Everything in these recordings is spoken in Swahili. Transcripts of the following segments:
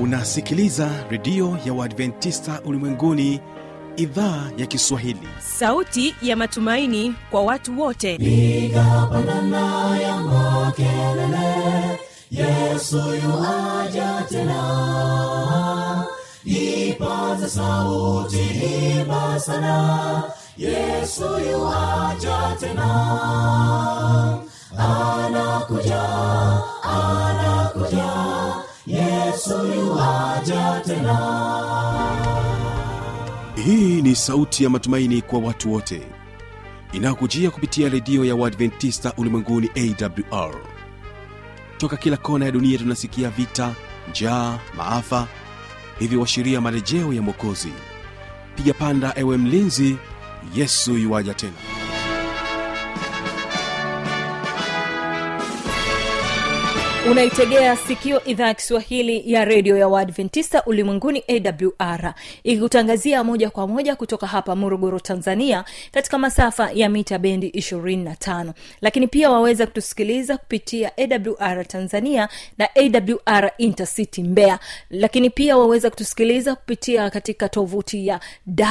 unasikiliza redio ya uadventista ulimwenguni idhaa ya kiswahili sauti ya matumaini kwa watu wote piga pandana ya makelele yesu yuaja tena ipaze sauti imba sana yesu yuaja tena anakuja anakuja yesu yuaja tena hii ni sauti ya matumaini kwa watu wote inayokujia kupitia redio ya uadventista ulimwenguni awr toka kila kona ya dunia tunasikia vita njaa maafa hivyo washiria marejeo ya mwokozi piga panda ewe mlinzi yesu yuwaja tena unaitegea sikio idhaa ya kiswahili ya redio ya waadventista ulimwenguni awr ikikutangazia moja kwa moja kutoka hapa morogoro tanzania katika masafa ya mita bendi 25 lakini pia waweza kutusikiliza kupitia awr tanzania na awr intercity mbeya lakini pia waweza kutusikiliza kupitia katika tovuti ya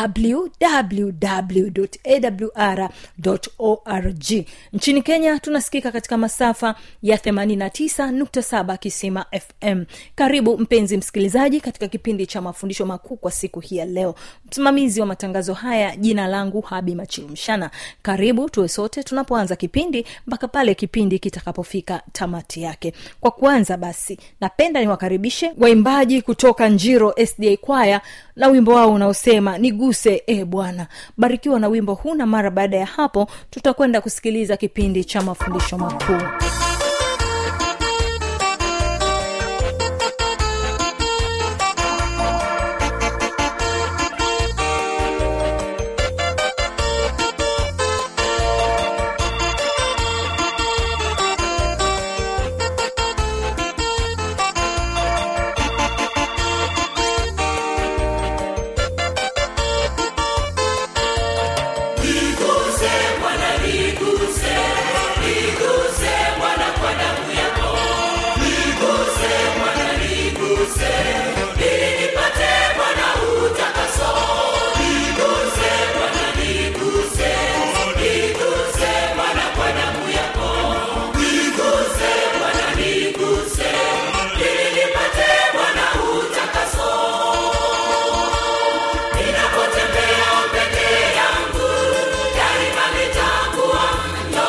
www.awr.org nchini kenya tunasikika katika masafa ya 89.7 kisima fm karibu mpenzi msikilizaji katika kipindi cha mafundisho makuu kwa siku hii ya leo msimamizi wa matangazo haya jina langu habi machilumshana karibu tuwe sote tunapoanza kipindi mpaka pale kipindi kitakapofika tamati yake kwa kuanza basi napenda niwakaribishe waimbaji kutoka njiro sda kwaya na wimbo wao unaosema niguse e bwana barikiwa na wimbo huu na mara baada ya hapo tutakwenda kusikiliza kipindi cha mafundisho makuu Niguse Bwana, niguse, niguse Bwana kwa damu yako. Niguse Bwana, niguse, ili nipate Bwana utakaso. Niguse Bwana, niguse, niguse Bwana kwa damu yako. Niguse Bwana, niguse, ili nipate Bwana utakaso. Ninapotembea peke yangu, daima nitakuwa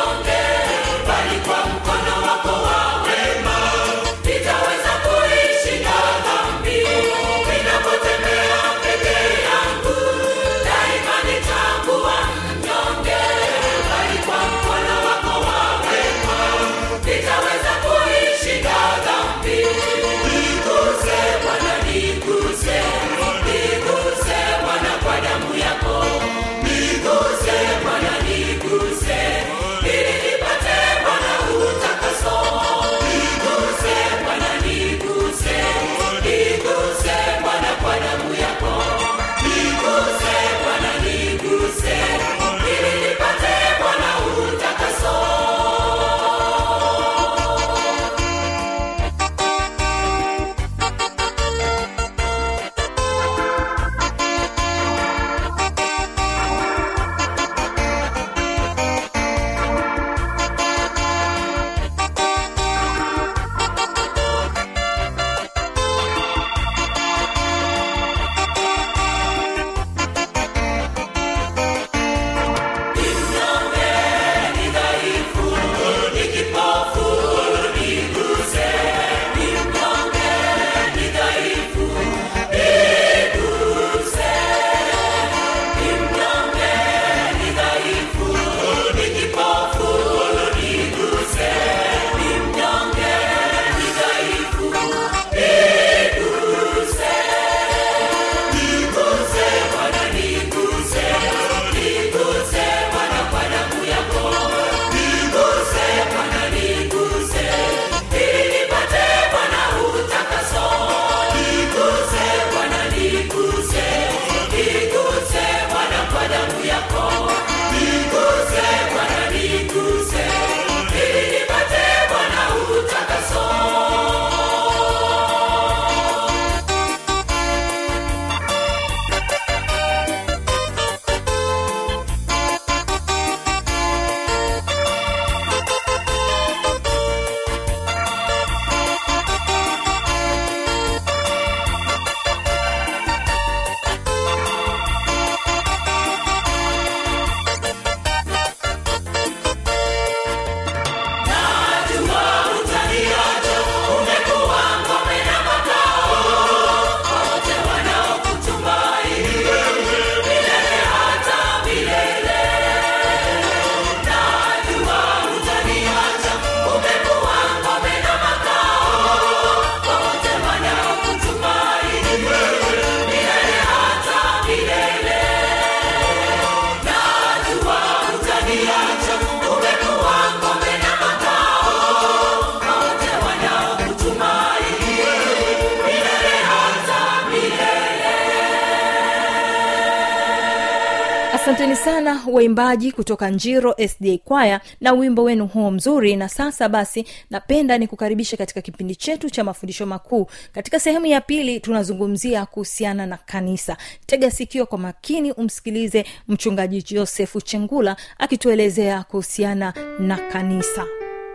asanteni sana waimbaji kutoka njiro sda kwaya na wimbo wenu huo mzuri na sasa basi napenda ni kukaribisha katika kipindi chetu cha mafundisho makuu katika sehemu ya pili tunazungumzia kuhusiana na kanisa tega sikio kwa makini umsikilize mchungaji josefu chengula akituelezea kuhusiana na kanisa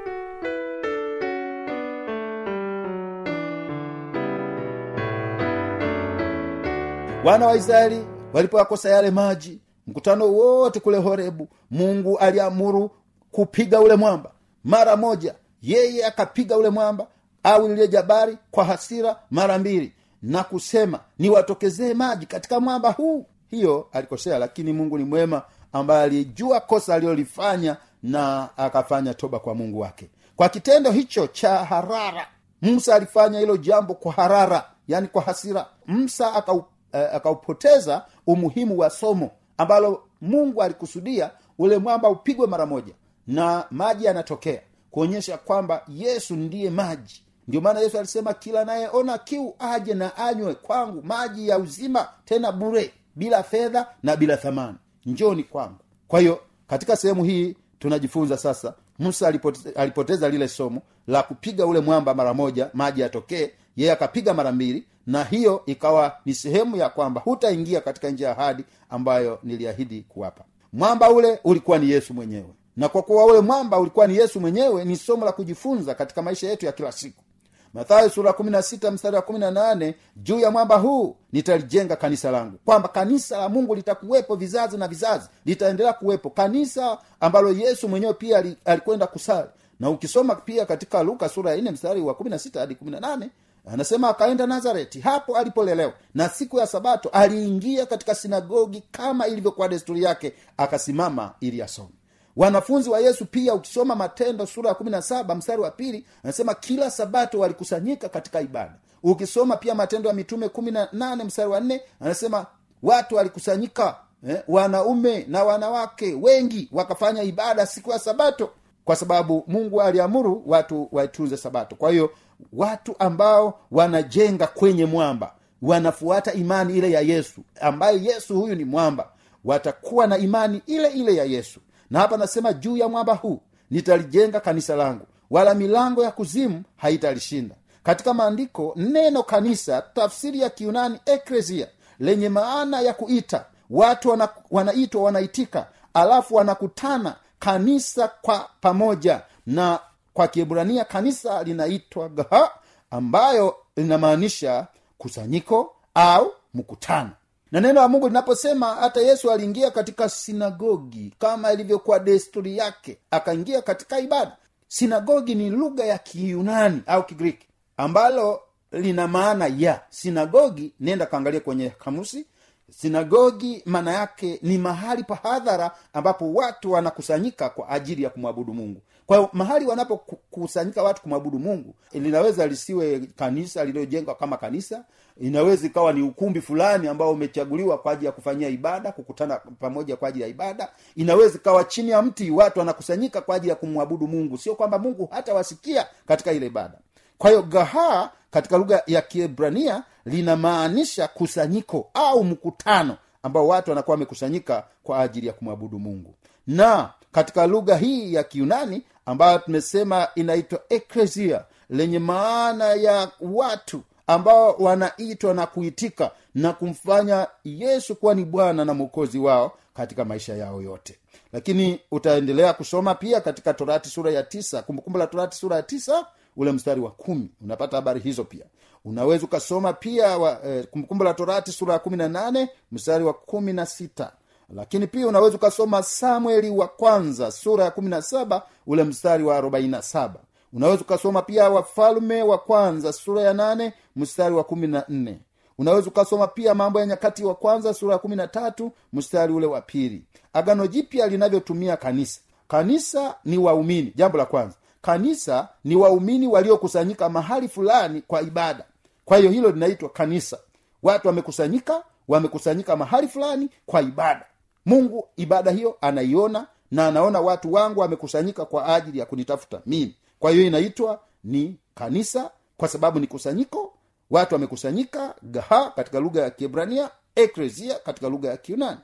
wana wa israeli walipoyakosa yale maji mkutano wote kule horebu mungu aliamuru kupiga ule mwamba mara moja yeye akapiga ule mwamba au lile jabari kwa hasira mara mbili na kusema niwatokezee maji katika mwamba huu hiyo alikosea lakini mungu ni mwema ambaye alijua kosa alilolifanya na akafanya toba kwa mungu wake kwa kitendo hicho cha harara musa alifanya hilo jambo kwa harara yani kwa hasira musa akau eh, akaupoteza umuhimu wa somo ambalo mungu alikusudia ule mwamba upigwe mara moja na maji yanatokea kuonyesha kwamba yesu ndiye maji ndio maana yesu alisema kila nayeona kiu aje na anywe kwangu maji ya uzima tena bure bila fedha na bila thamani njoni kwangu kwa hiyo katika sehemu hii tunajifunza sasa musa alipoteza, alipoteza lile somo la kupiga ule mwamba mara moja maji yatokee yeye akapiga mara mbili na hiyo ikawa ni sehemu ya kwamba hutaingia katika njia ya ahadi ambayo niliahidi kuwapa mwamba ule ulikuwa ni yesu mwenyewe na kwa kuwa ule mwamba ulikuwa ni yesu mwenyewe ni somo la kujifunza katika maisha yetu ya kila siku mathayo sura kumi na sita mstari wa kumi na nane juu ya mwamba huu nitalijenga kanisa langu kwamba kanisa la mungu litakuwepo vizazi na vizazi litaendelea kuwepo kanisa ambalo yesu mwenyewe pia ali- alikwenda kusali na ukisoma pia katika luka sura ya nne mstari wa kumi na sita hadi kumi na nane anasema akaenda nazareti hapo alipolelewa na siku ya sabato aliingia katika sinagogi kama ilivyokuwa desturi yake akasimama ili asome wanafunzi wa yesu pia ukisoma matendo sura ya kumi na saba mstari wa pili anasema kila sabato walikusanyika katika ibada ukisoma pia matendo ya mitume kumi na nane mstari wa nne anasema watu walikusanyika eh, wanaume na wanawake wengi wakafanya ibada siku ya sabato kwa sababu mungu aliamuru watu waitunze sabato kwa hiyo watu ambao wanajenga kwenye mwamba wanafuata imani ile ya yesu ambaye yesu huyu ni mwamba watakuwa na imani ile ile ya yesu na hapa nasema juu ya mwamba huu nitalijenga kanisa langu wala milango ya kuzimu haitalishinda katika maandiko neno kanisa tafsiri ya kiunani ekresia lenye maana ya kuita watu wana, wanaitwa wanaitika alafu wanakutana kanisa kwa pamoja na kwa kiebrania kanisa linaitwa gaha ambayo linamaanisha kusanyiko au mkutano na neno la mungu linaposema hata yesu aliingia katika sinagogi kama ilivyokuwa desturi yake akaingia katika ibada sinagogi ni lugha ya kiyunani au kigiriki ambalo lina maana ya sinagogi nenda kaangalia kwenye kamusi sinagogi maana yake ni mahali pa hadhara ambapo watu wanakusanyika kwa ajili ya kumwabudu mungu kwa hiyo mahali wanapokusanyika watu kumwabudu mungu linaweza lisiwe kanisa lililojengwa kama kanisa inaweza ikawa ni ukumbi fulani ambao umechaguliwa kwa ajili ya kufanyia ibada kukutana pamoja kwa ajili ya ibada inaweza ikawa chini ya mti watu wanakusanyika kwa ajili ya kumwabudu mungu sio kwamba mungu hata wasikia katika ile ibada kwa hiyo gahaa katika lugha ya kiebrania linamaanisha kusanyiko au mkutano ambao watu wanakuwa wamekusanyika kwa ajili ya kumwabudu mungu na katika lugha hii ya kiunani ambayo tumesema inaitwa eklesia lenye maana ya watu ambao wanaitwa na kuitika na kumfanya yesu kuwa ni bwana na mwokozi wao katika maisha yao yote lakini utaendelea kusoma pia katika torati sura ya tisa kumbukumbu la torati sura ya tisa ule mstari wa kumi unapata habari hizo pia unaweza ukasoma pia wa, eh, kumbukumbu la torati sura ya kumi na nane mstari wa kumi na sita lakini pia unaweza ukasoma samueli wa kwanza sura ya kumi na saba ule mstari wa arobaini na saba unaweza ukasoma pia wafalme wa kwanza sura ya nane mstari wa kumi na nne unaweza ukasoma pia mambo ya nyakati wa kwanza sura ya kumi na tatu mstari ule wa pili agano jipya linavyotumia kanisa kanisa ni waumini jambo la kwanza kanisa ni waumini waliokusanyika mahali fulani kwa ibada kwa hiyo hilo linaitwa kanisa watu wamekusanyika wamekusanyika mahali fulani kwa ibada mungu ibada hiyo anaiona na anaona watu wangu wamekusanyika kwa ajili ya kunitafuta mimi kwa hiyo inaitwa ni kanisa kwa sababu ni kusanyiko watu wamekusanyika gaha katika lugha ya kiebrania ekresia katika lugha ya kiunani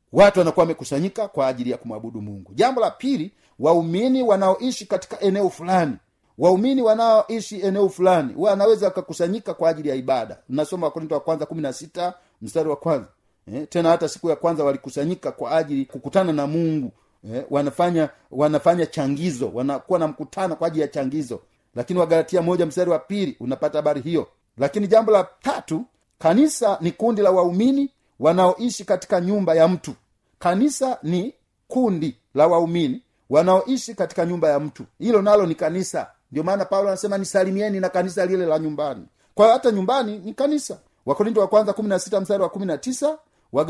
watu wanakuwa wamekusanyika kwa ajili ya kumwabudu mungu jambo la pili waumini wanaoishi katika eneo fulani waumini wanaoishi eneo fulani wanaweza wakakusanyika kwa ajili ya ibada nasoma wakorinto wa kwanza kumi na sita mstari wa kwanza eh, tena hata siku ya kwanza walikusanyika kwa ajili kukutana na mungu eh, wanafanya wanafanya changizo wanakuwa na mkutano kwa ajili ya changizo lakini wagalatia moja mstari wa pili unapata habari hiyo lakini jambo la tatu kanisa ni kundi la waumini wanaoishi katika nyumba ya mtu kanisa ni kundi la waumini wanaoishi katika nyumba ya mtu hilo nalo ni kanisa ndio maana paulo anasema nisalimieni na kanisa lile la nyumbani kwa hiyo hata nyumbani ni kanisa wakorinto wa kwanza kumi na sita mstari wa kumi na tisa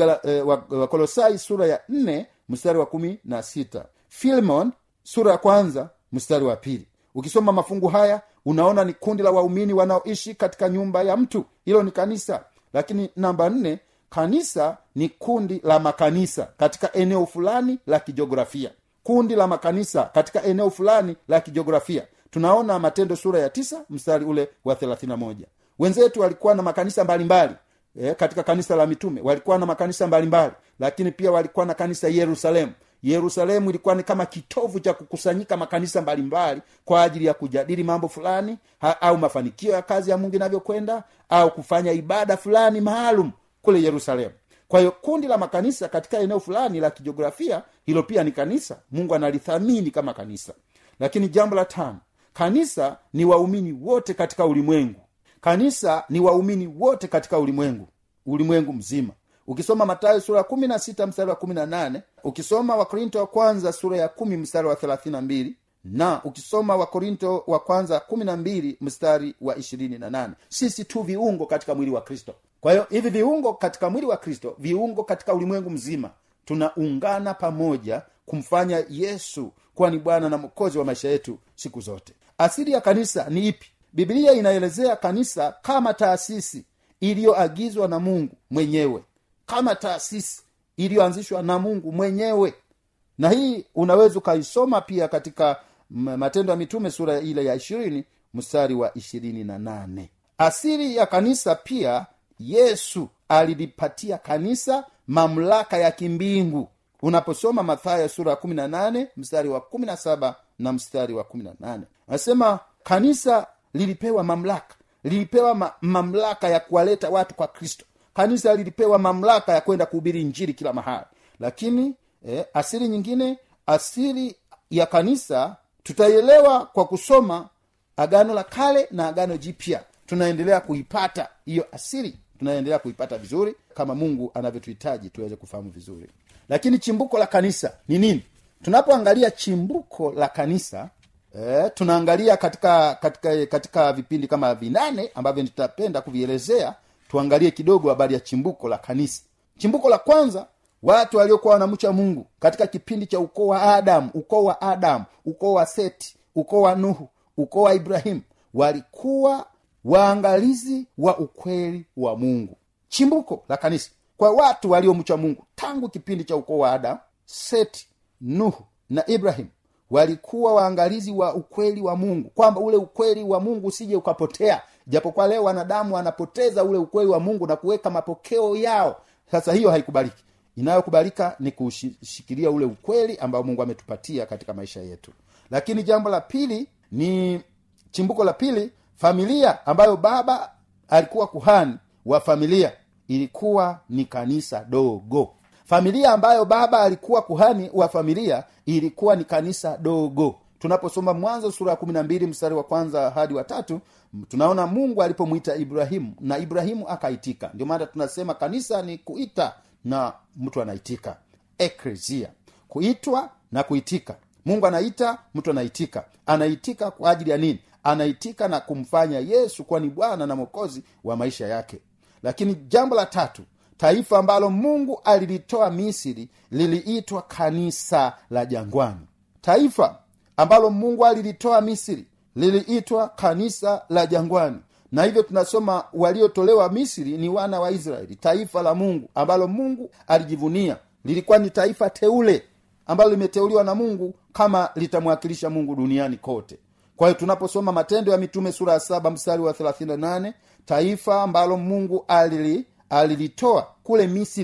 wakolosai eh, sura ya nne mstari wa kumi na sita filmon sura ya kwanza mstari wa pili ukisoma mafungu haya unaona ni kundi la waumini wanaoishi katika nyumba ya mtu hilo ni kanisa lakini namba nne kanisa ni kundi la makanisa katika eneo fulani la kijiografia kundi la makanisa katika eneo fulani la kijiografia tunaona matendo sura ya tisa mstari ule wa thelathina moja wenzetu walikuwa na makanisa mbalimbali e, katika kanisa la mitume walikuwa na makanisa mbalimbali lakini pia walikuwa na kanisa yerusalemu yerusalemu ilikuwa ni kama kitovu cha kukusanyika makanisa mbalimbali kwa ajili ya kujadili mambo fulani ha, au mafanikio ya kazi ya mungu inavyokwenda au kufanya ibada fulani maalum kule yerusalemu kwa hiyo kundi la makanisa katika eneo fulani la kijiografia hilo pia ni kanisa mungu analithamini kama kanisa lakini jambo la tano kanisa ni waumini wote katika ulimwengu kanisa ni waumini wote katika ulimwengu ulimwengu mzima ukisoma matayo sura ya kumi na sita mstari wa kumi na nane ukisoma wakorinto wa kwanza sura ya kumi mstari wa thelathini na mbili na ukisoma wakorinto wa kwanza kumi na mbili mstari wa ishirini na nane sisi tu viungo katika mwili wa kristo kwa hiyo hivi viungo katika mwili wa kristo viungo katika ulimwengu mzima tunaungana pamoja kumfanya yesu kuwa ni bwana na mwokozi wa maisha yetu siku zote asili ya kanisa ni ipi biblia inaelezea kanisa kama taasisi iliyoagizwa na mungu mwenyewe kama taasisi iliyoanzishwa na mungu mwenyewe na hii unaweza ukaisoma pia katika matendo ya mitume sura ile ya ishirini mstari wa ishirini na nane asili ya kanisa pia yesu alilipatia kanisa mamlaka ya kimbingu unaposoma mathayo sura ya kumi na nane mstari wa kumi na saba na mstari wa kumi na nane anasema kanisa lilipewa mamlaka lilipewa ma, mamlaka ya kuwaleta watu kwa kristo kanisa lilipewa mamlaka ya kwenda kuhubiri njiri kila mahali lakini eh, asili nyingine asili ya kanisa tutaielewa kwa kusoma agano la kale na agano jipya tunaendelea kuipata hiyo asili tunaendelea kuipata vizuri kama mungu anavyotuhitaji tuweze kufahamu vizuri lakini chimbuko la kanisa ni nini tunapoangalia chimbuko la kanisa e, tunaangalia katika katika katika vipindi kama vinane ambavyo nitapenda kuvielezea tuangalie kidogo habari ya chimbuko la kanisa chimbuko la kwanza watu waliokuwa wanamcha mungu katika kipindi cha ukoo wa adamu ukoo wa adamu ukoo wa seti ukoo wa nuhu ukoo wa ibrahimu walikuwa waangalizi wa ukweli wa mungu chimbuko la kanisa kwa watu waliomcha mungu tangu kipindi cha ukoo wa adamu seti nuhu na ibrahimu walikuwa waangalizi wa ukweli wa mungu kwamba ule ukweli wa mungu usije ukapotea japokuwa leo wanadamu wanapoteza ule ukweli wa mungu na kuweka mapokeo yao sasa hiyo haikubaliki inayokubalika ni kushikilia ule ukweli ambao mungu ametupatia katika maisha yetu lakini jambo la pili ni chimbuko la pili familia ambayo baba alikuwa kuhani wa familia ilikuwa ni kanisa dogo familia ambayo baba alikuwa kuhani wa familia ilikuwa ni kanisa dogo tunaposoma mwanzo sura ya kumi na mbili mstari wa kwanza hadi wa tatu tunaona mungu alipomwita ibrahimu na ibrahimu akaitika ndio maana tunasema kanisa ni kuita na mtu anaitika ekresia kuitwa na kuitika mungu anaita mtu anaitika anaitika kwa ajili ya nini anaitika na kumfanya yesu kuwa ni bwana na mwokozi wa maisha yake lakini jambo la tatu taifa ambalo mungu alilitoa misri liliitwa kanisa la jangwani taifa ambalo mungu alilitoa misri liliitwa kanisa la jangwani na hivyo tunasoma waliotolewa misri ni wana wa israeli taifa la mungu ambalo mungu alijivunia lilikuwa ni taifa teule ambalo limeteuliwa na mungu kama litamwakilisha mungu duniani kote kwa hiyo tunaposoma matendo ya mitume sura ya saba mstari wa 38 taifa ambalo mungu alili alilitoa kule misri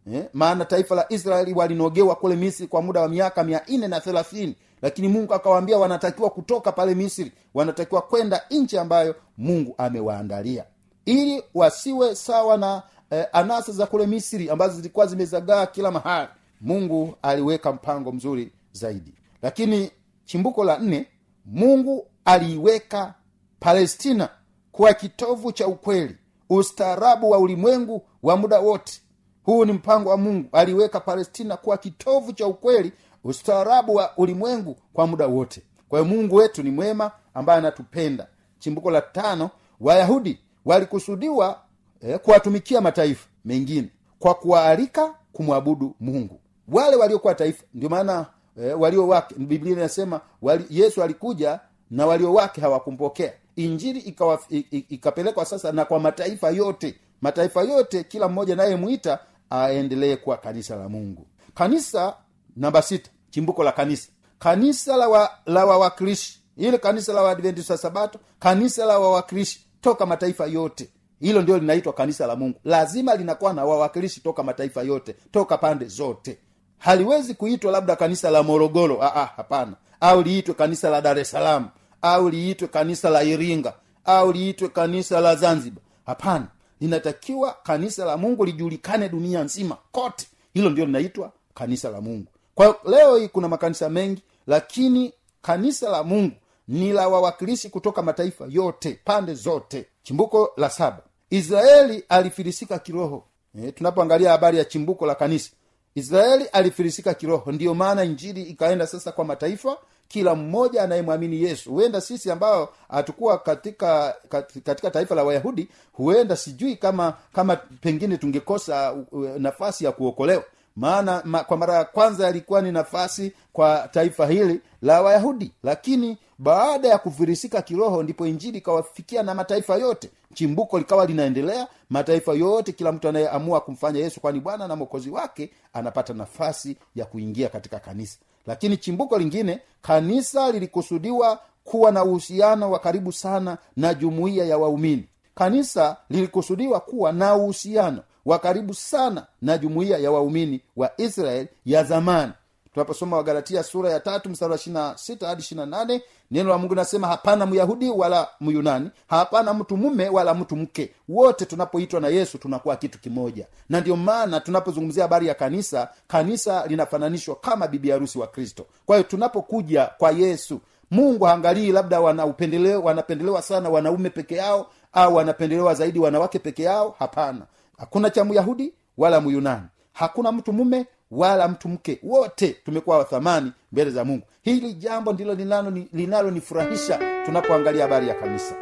eh? maana taifa la israeli walinogewa kule misri kwa muda wa miaka mia nne na thelathini lakini mungu akawaambia wanatakiwa kutoka pale misri wanatakiwa kwenda nchi ambayo mungu amewaandalia ili wasiwe sawa na eh, anasa za kule misri ambazo zilikuwa zimezagaa kila mahali mungu aliweka mpango mzuri zaidi lakini chimbuko la nne mungu aliiweka palestina kuwa kitovu cha ukweli ustaarabu wa ulimwengu wa muda wote huu ni mpango wa mungu aliweka palestina kuwa kitovu cha ukweli ustaarabu wa ulimwengu kwa muda wote kwa hiyo mungu wetu ni mwema ambaye anatupenda chimbuko la tano wayahudi walikusudiwa eh, kuwatumikia mataifa mengine kwa kuwaalika kumwabudu mungu wale waliokuwa taifa ndio maana eh, walio wake biblia inasema wali, yesu alikuja na walio wake hawakumpokea injili ikawa, i- i- ikapelekwa sasa na kwa mataifa yote mataifa yote kila mmoja nayemwita aendelee kuwa kanisa la mungu kanisa namba sita chimbuko la kanisa kanisa la wa- la wawakilishi ile kanisa la waadventista sabato kanisa la wawakilishi toka mataifa yote hilo ndio linaitwa kanisa la mungu lazima linakuwa na wawakilishi toka mataifa yote toka pande zote haliwezi kuitwa labda kanisa la morogoro ah, ah, hapana au liitwe kanisa la dar es salaam au liitwe kanisa la iringa au liitwe kanisa la zanzibar hapana linatakiwa kanisa la mungu lijulikane dunia nzima kote hilo ndio linaitwa kanisa la mungu kwa hiyo leo hii kuna makanisa mengi lakini kanisa la mungu ni la wawakilishi kutoka mataifa yote pande zote chimbuko la saba israeli alifilisika kiroho e, tunapoangalia habari ya chimbuko la kanisa israeli alifilisika kiroho ndiyo maana injili ikaenda sasa kwa mataifa kila mmoja anayemwamini yesu huenda sisi ambao hatukuwa katika kat- katika taifa la wayahudi huenda sijui kama kama pengine tungekosa uh, uh, nafasi ya kuokolewa maana ma, kwa mara ya kwanza yalikuwa ni nafasi kwa taifa hili la wayahudi lakini baada ya kufirisika kiroho ndipo injili ikawafikia na mataifa yote chimbuko likawa linaendelea mataifa yote kila mtu anayeamua kumfanya yesu kwani bwana na mwokozi wake anapata nafasi ya kuingia katika kanisa lakini chimbuko lingine kanisa lilikusudiwa kuwa na uhusiano wa karibu sana na jumuiya ya waumini kanisa lilikusudiwa kuwa na uhusiano wa karibu sana na jumuiya ya waumini wa israeli ya zamani tunaposoma wagalatia sura ya tatu mstari wa ishirina sita hadi ishirina nane neno la mungu nasema hapana myahudi wala myunani hapana mtu mume wala mtu mke wote tunapoitwa na yesu tunakuwa kitu kimoja na ndio maana tunapozungumzia habari ya kanisa kanisa linafananishwa kama bibi harusi wa kristo kwa hiyo tunapokuja kwa yesu mungu haangalii labda wana upendeleo wanapendelewa sana wanaume peke yao au wanapendelewa zaidi wanawake peke yao hapana hakuna cha myahudi wala myunani hakuna mtu mume wala mtu mke wote tumekuwa wathamani mbele za mungu hili jambo ndilo linalonifurahisha linalo linalonifurahisha tunapoangalia habari ya kanisa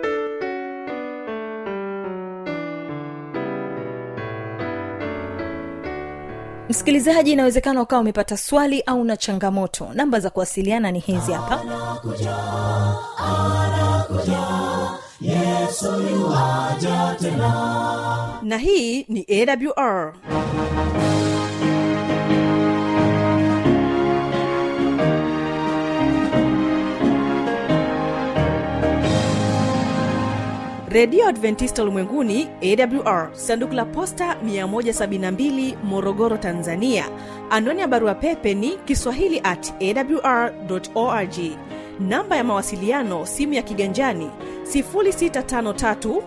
msikilizaji inawezekana ukawa umepata swali au na changamoto namba za kuwasiliana ni hizi hapa na hii ni awr redio adventista ulimwenguni awr sanduku la posta 172 morogoro tanzania anwani ya barua pepe ni kiswahili at awr org namba ya mawasiliano simu ya kiganjani 653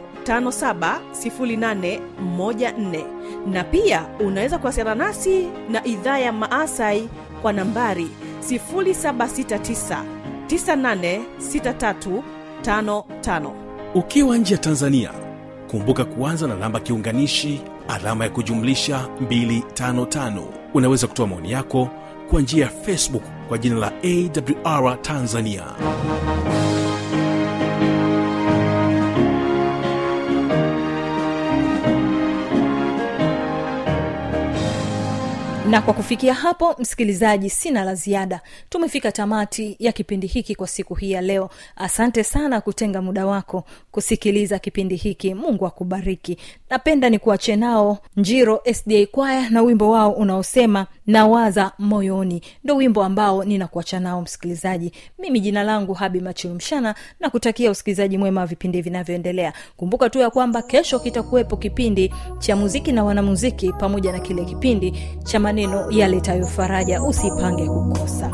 570814 na pia unaweza kuwasiliana nasi na idhaa ya maasai kwa nambari 769 986355 ukiwa nje ya tanzania kumbuka kuanza na namba kiunganishi alama ya kujumlisha 255 unaweza kutoa maoni yako kwa njia ya facebook kwa jina la awr tanzania na kwa kufikia hapo msikilizaji sina la ziada tumefika tamati ya kipindi hiki kwa siku hii ya leo asante sana kutenga muda wako kusikiliza kipindi hiki mungu akubariki napenda ni kuache nao njiro sda kwaya na wimbo wao unaosema nawaza moyoni ndo wimbo ambao ninakuacha nao msikilizaji mimi jina langu habi machilumshana na kutakia usikilizaji mwema wa vipindi vinavyoendelea kumbuka tu ya kwamba kesho kitakuwepo kipindi cha muziki na wanamuziki pamoja na kile kipindi cha maneno yaletayo faraja usipange kukosa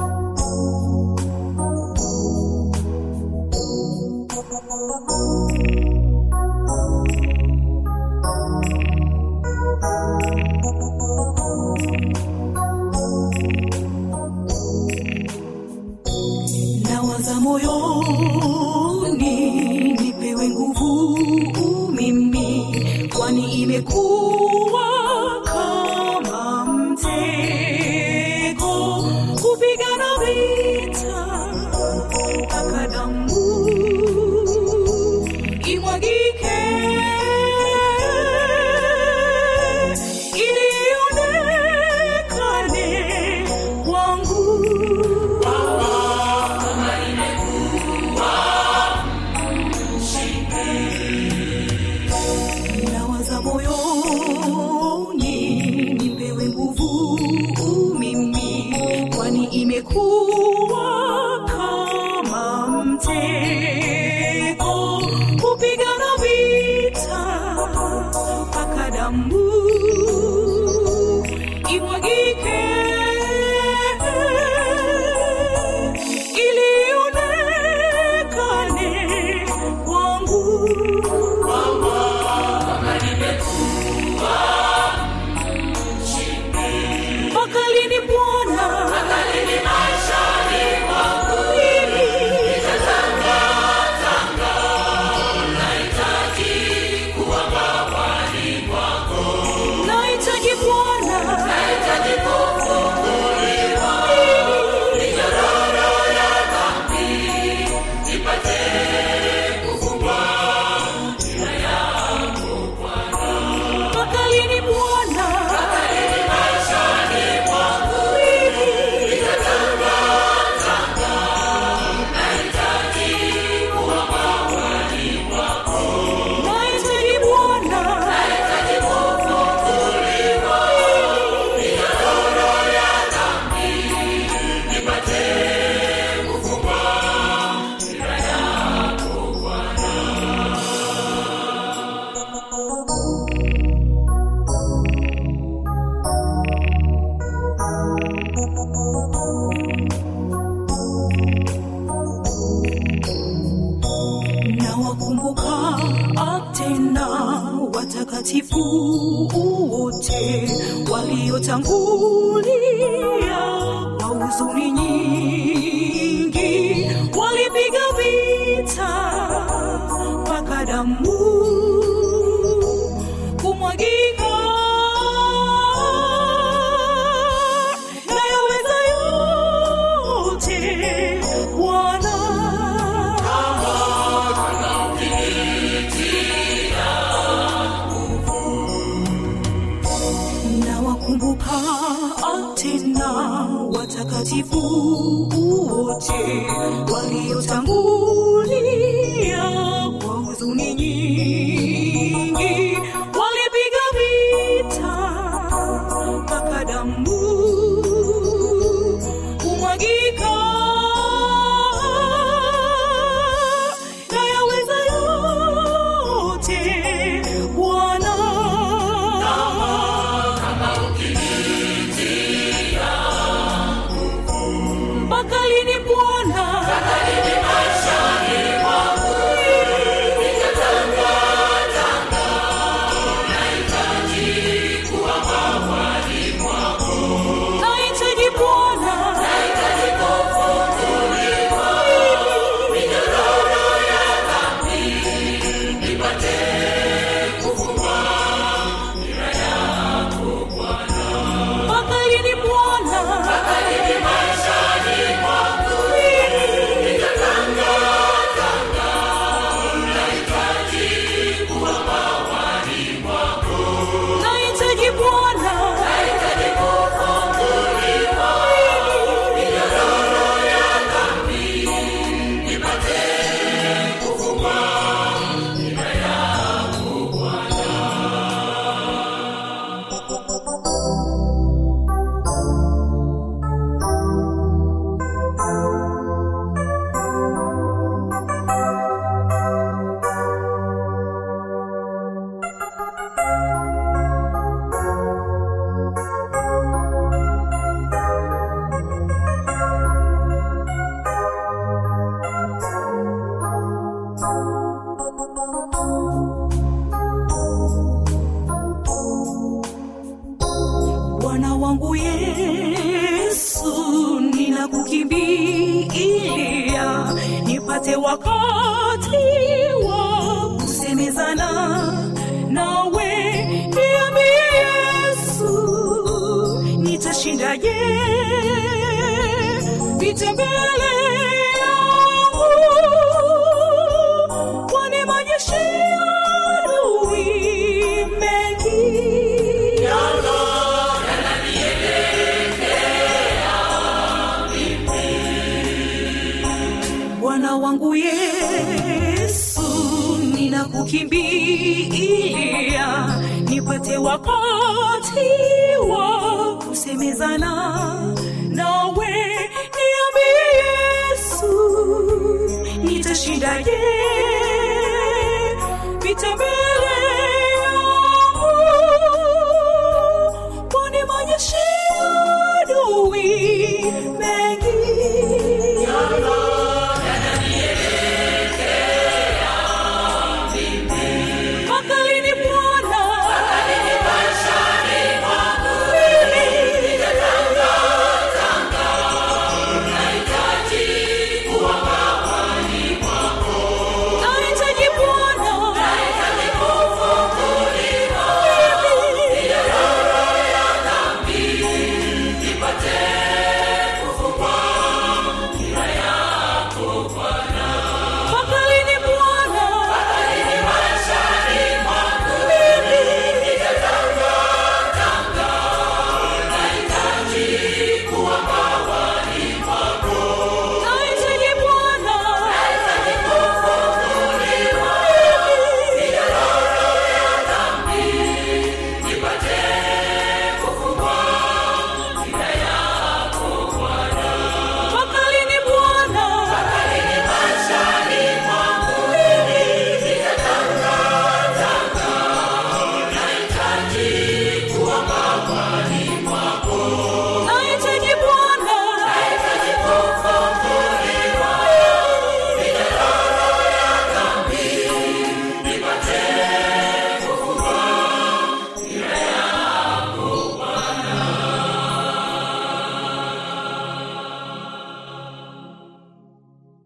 nawaza moyoni nipewe nguvu mimi kwani imekuwa kama mtego kupigana vita mpaka damu imwagike ili ionekane kwangu nawaza moyoni nipewe nguvu mimi kwani imekuwa kama mtego kupigana vita mpaka damu imwagike ili ionekane kwangu mpaka lini bwana Mimi nahitaji bwana Mimi mpaka lini bwana Mimi nahitaji bwana na wakumbuka tena watakatifu wote waliotangulia kwa huzuni nyingi walipiga vita mpaka damu kumwagika na yaweza yote bwana na wakumbuka tena watakatifu wote waliotangulia kwa huzuni nyingi walipiga vita mpaka damu kumwagika na yaweza yote bwana mpaka lini bwana nipate wakati wa kusemezana nawe niambie yesu nitashindaje vita mbele yangu kwani majeshi ya adui mengi bwana wangu yesu ninakukimbilia nipate wakati wa kusemezana nawe